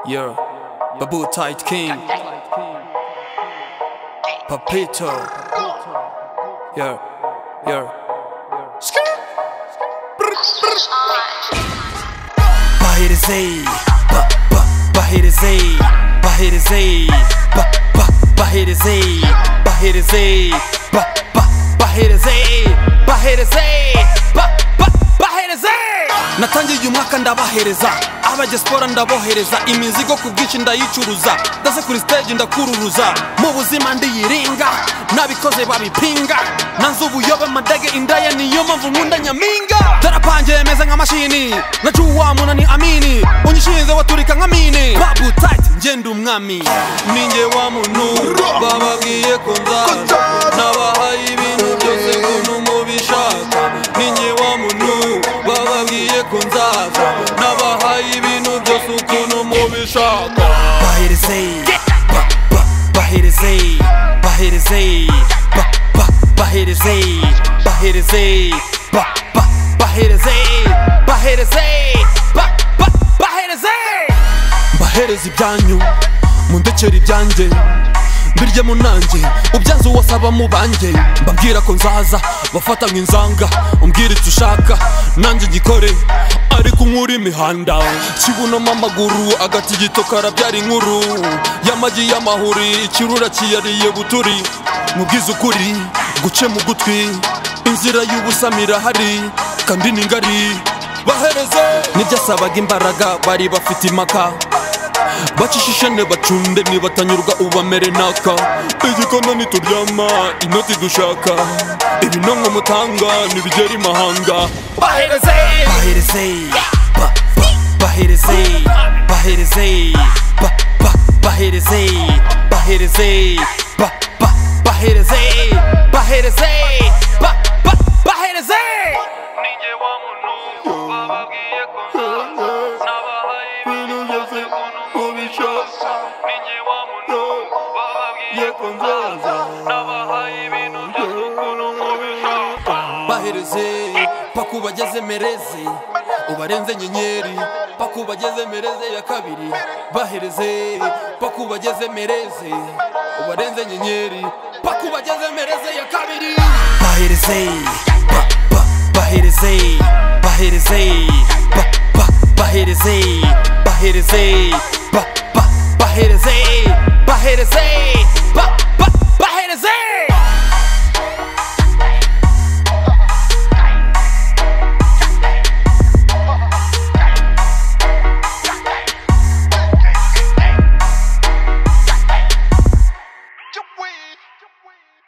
Yeah, Babu Tight King, Papito. Yeah, yeah. Bahir Zay, ba ba Bahir Zay, Bahir Zay, ba ba Bahir Zay, Bahir Zay, ba ba Bahir Zay, Bahir Zay, ba ba Bahir Zay. Natangiye uyu mwaka ndabahereza abajyasipora ndabohereza imizigo ku bwinshi ndayicuruza ndase kuri stage ndakururuza mu buzima ndiyiringa nabikoze babipinga nanze ubuyobe madage indaya niyo mpamvu nkunda nyaminga darapange meze nka mashini nacuwa munani amini unyishinze waturika nka mini babu tight ngenda umwami ninjye wa muntu bababwiye ko nzaza nabahaye ibintu byose muntu mubishaka ninjye wa muntu bababwiye ko nzaza nabahaye ibintu byose ukuntu mubishaka baherezeye ba ba baherezeye baherezeye ba ba baherezeye baherezeye ba ba baherezeye baherezeye ba ba baherezeye mbahereza ibyanyu mundekere ibyanjye birye munanjye ubyanze uwasaba mu banjye mbabwira ko nzaza bafatanywe inzanga umbwira icyo ushaka nanjye ngikore ariko unkura imihanda kibunamo amaguru agatigito karabyara inkuru y'amagi y'amahuri ikirura kiyariye buturi mubwize ukuri guce mu gutwi inzira y'ubusamira hari kandi ni ngari bahereze nibyasabaga imbaraga bari bafite impaka bacishishane bacunde nibatanyurwa ubamere naka igikona ntituryama inoti dushaka ibinonko mutanga nibigera imahanga bahereze bahereze ba ba bahereze bahereze ba ba bahereze bahereze ba ba bahereze bahereze ba ba bahereze bahereze paka ubageze mereze ubarenze nyenyeri paka ubageze mereze ya kabiri bahereze paka ubageze mereze ubarenze nyenyeri paka ubageze mereze ya kabiri bahereze ba ba bahereze bahereze ba ba bahereze bahereze ba ba bahereze bahereze ba ba bahereze Chop weed.